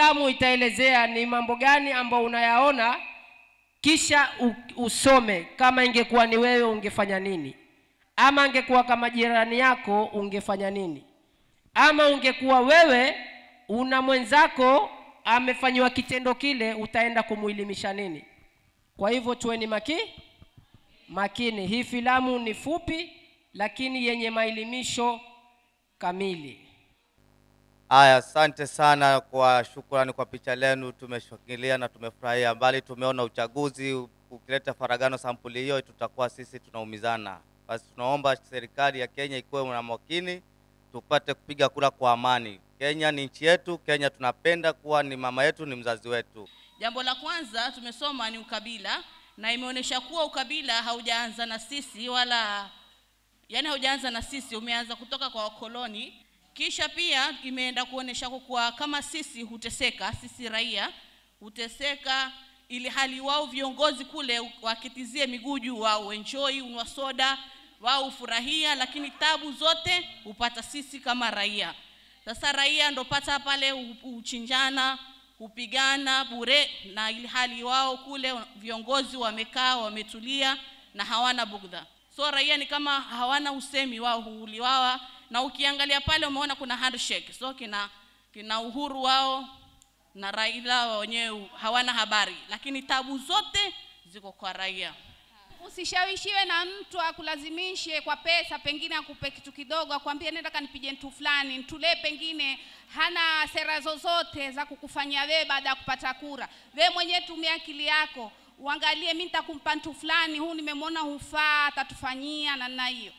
filamu itaelezea ni mambo gani ambayo unayaona kisha u- usome kama ingekuwa ni wewe ungefanya nini ama angekuwa kama jirani yako ungefanya nini ama ungekuwa wewe una mwenzako amefanyiwa kitendo kile utaenda kumwilimisha nini kwa hivyo tuweni maki makini hii filamu ni fupi lakini yenye maelimisho kamili Aya, asante sana kwa shukrani kwa picha lenu, tumeshangilia na tumefurahia. Mbali tumeona uchaguzi ukileta faragano sampuli hiyo, tutakuwa sisi tunaumizana. Basi tunaomba serikali ya Kenya ikuwe na makini, tupate kupiga kura kwa amani. Kenya ni nchi yetu, Kenya tunapenda kuwa ni mama yetu, ni mzazi wetu. Jambo la kwanza tumesoma ni ukabila, na imeonyesha kuwa ukabila haujaanza na sisi wala yani haujaanza na sisi, umeanza kutoka kwa wakoloni. Kisha pia imeenda kuonyesha kuwa kama sisi huteseka, sisi raia huteseka, ili hali wao viongozi kule wakitizie miguu juu, wao enjoy, unwa soda, wao hufurahia, lakini tabu zote hupata sisi kama raia. Sasa raia ndo pata pale hu- huchinjana, hupigana bure, na ili hali wao kule viongozi wamekaa wametulia na hawana bugdha. So raia ni kama hawana usemi, wao huuliwawa, na ukiangalia pale umeona kuna handshake, so kina kina uhuru wao na Raila wao wenyewe hawana habari, lakini tabu zote ziko kwa raia. Usishawishiwe na mtu akulazimishe kwa pesa, pengine akupe kitu kidogo, akwambie nenda kanipige mtu fulani, mtulee, pengine hana sera zozote za kukufanyia wewe baada ya kupata kura. Wewe mwenyewe tumia akili yako, uangalie, mimi nitakumpa mtu fulani, huu nimemwona hufaa, atatufanyia na na hiyo.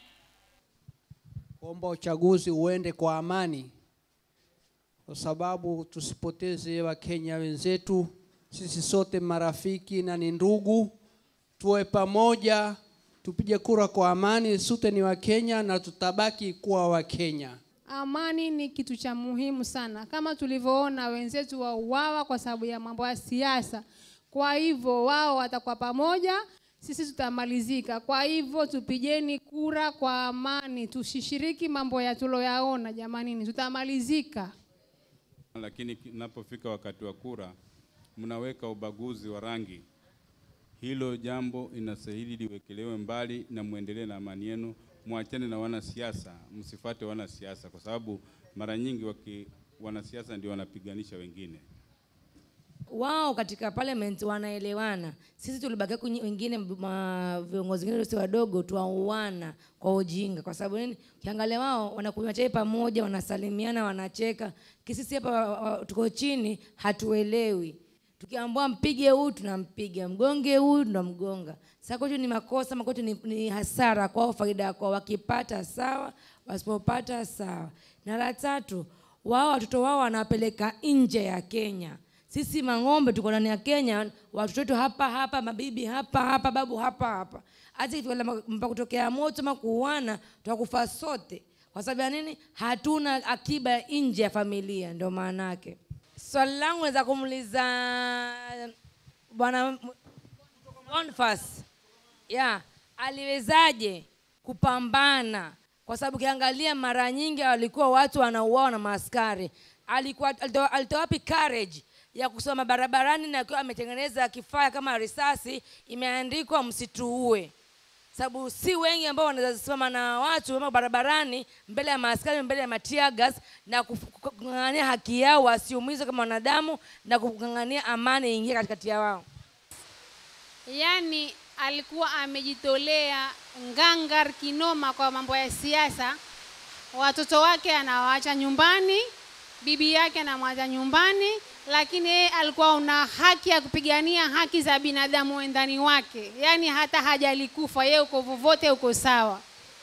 kuomba uchaguzi uende kwa amani, kwa sababu tusipoteze Wakenya wenzetu. Sisi sote marafiki na ni ndugu, tuwe pamoja, tupige kura kwa amani. Sote ni Wakenya na tutabaki kuwa Wakenya. Amani ni kitu cha muhimu sana, kama tulivyoona wenzetu wauawa kwa sababu ya mambo ya siasa. Kwa hivyo wao watakuwa pamoja, sisi tutamalizika. Kwa hivyo tupigeni kura kwa amani, tusishiriki mambo ya tuloyaona. Jamanini, tutamalizika. lakini inapofika wakati wa kura mnaweka ubaguzi wa rangi. Hilo jambo inastahili liwekelewe mbali na muendelee na amani yenu, mwachane na wanasiasa, msifate wanasiasa kwa sababu mara nyingi waki, wanasiasa ndio wanapiganisha wengine. wao katika parliament wanaelewana. Sisi tulibaki kwenye wengine ma, viongozi wengine si wadogo tuauana kwa ujinga. Kwa sababu nini? Ukiangalia wao wanakunywa chai pamoja, wanasalimiana, wanacheka. Kisisi hapa wa- wa- tuko chini, hatuelewi. Tukiambiwa mpige huyu tunampiga, mgonge huyu tunamgonga. Sasa kwetu ni makosa, ama kwetu ni, ni hasara kwao, faida kwao. Wakipata sawa, wasipopata sawa. Na la tatu, wao watoto wao wanawapeleka nje ya Kenya. Sisi mang'ombe tuko ndani ya Kenya, watoto wetu hapa hapa, mabibi hapa hapa, babu hapa hapa. Hata ikifika mpaka kutokea moto ama kuuana, tutakufa sote. Kwa sababu ya nini? Hatuna akiba nje ya familia, ndio maana yake. Swali langu naweza kumuuliza bwana Boniface, yeah, aliwezaje kupambana? Kwa sababu ukiangalia mara nyingi walikuwa watu wanauawa na maaskari. Alikuwa alitoa alitoa wapi courage ya kusoma barabarani na akiwa ametengeneza kifaa kama risasi imeandikwa msituue? sababu si wengi ambao wanaweza simama na watu ama barabarani mbele ya maaskari mbele ya matiagas na kuf- kung'ang'ania haki yao wasiumizwe kama wanadamu na kung'ang'ania amani ingie katikati ya wao Yaani alikuwa amejitolea ngangar kinoma kwa mambo ya siasa. Watoto wake anawaacha nyumbani, bibi yake anamwacha nyumbani, lakini yeye alikuwa una haki ya kupigania haki za binadamu wendani wake, yaani hata hajalikufa yeye, uko vovote, uko sawa.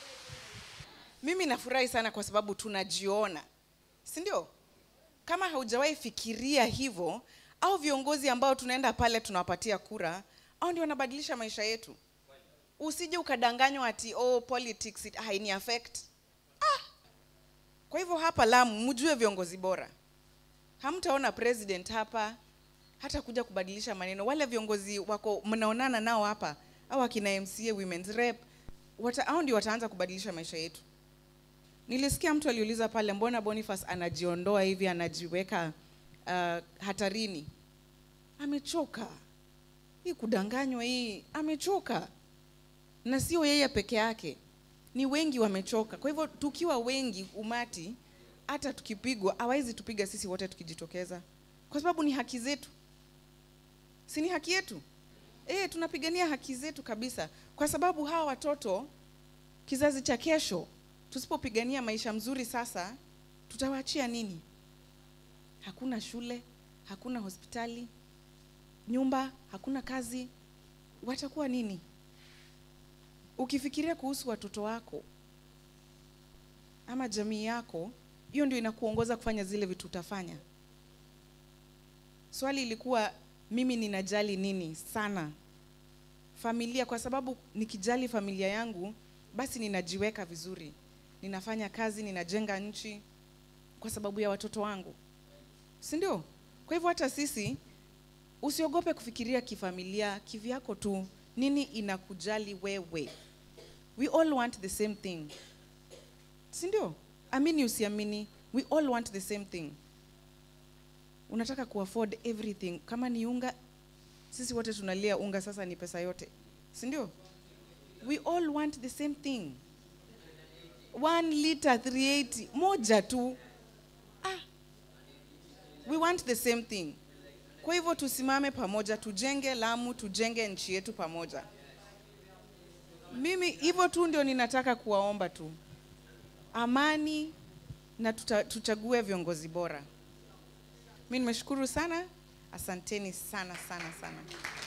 Mimi nafurahi sana kwa sababu tunajiona, si ndio? Kama haujawahi fikiria hivyo, au viongozi ambao tunaenda pale tunawapatia kura, au ndio wanabadilisha maisha yetu. Usije ukadanganywa ati oh, politics it- haini affect. Ah. Kwa hivyo hapa Lamu mjue viongozi bora. Hamtaona president hapa hata kuja kubadilisha maneno. Wale viongozi wako mnaonana nao hapa, au akina MCA, women's rep, wata, hao ndio wataanza kubadilisha maisha yetu. Nilisikia mtu aliuliza pale, mbona Boniface anajiondoa hivi, anajiweka uh, hatarini amechoka hii kudanganywa hii amechoka na sio yeye peke yake ni wengi wamechoka kwa hivyo tukiwa wengi umati hata tukipigwa hawawezi tupiga sisi wote tukijitokeza kwa sababu ni haki zetu si ni haki yetu e, tunapigania haki zetu kabisa kwa sababu hawa watoto kizazi cha kesho tusipopigania maisha mzuri sasa tutawaachia nini hakuna shule hakuna hospitali nyumba hakuna kazi watakuwa nini ukifikiria kuhusu watoto wako ama jamii yako hiyo ndio inakuongoza kufanya zile vitu utafanya swali ilikuwa mimi ninajali nini sana familia kwa sababu nikijali familia yangu basi ninajiweka vizuri ninafanya kazi ninajenga nchi kwa sababu ya watoto wangu si ndio kwa hivyo hata sisi usiogope kufikiria kifamilia kivyako tu nini inakujali wewe we all want the same thing si ndio amini usiamini we all want the same thing unataka kuafford everything kama ni unga sisi wote tunalia unga sasa ni pesa yote si ndio we all want the same thing one liter 380 moja tu ah. we want the same thing kwa hivyo tusimame pamoja tujenge lamu tujenge nchi yetu pamoja mimi hivyo tu ndio ninataka kuwaomba tu amani na tuta, tuchague viongozi bora mi nimeshukuru sana asanteni sana sana sana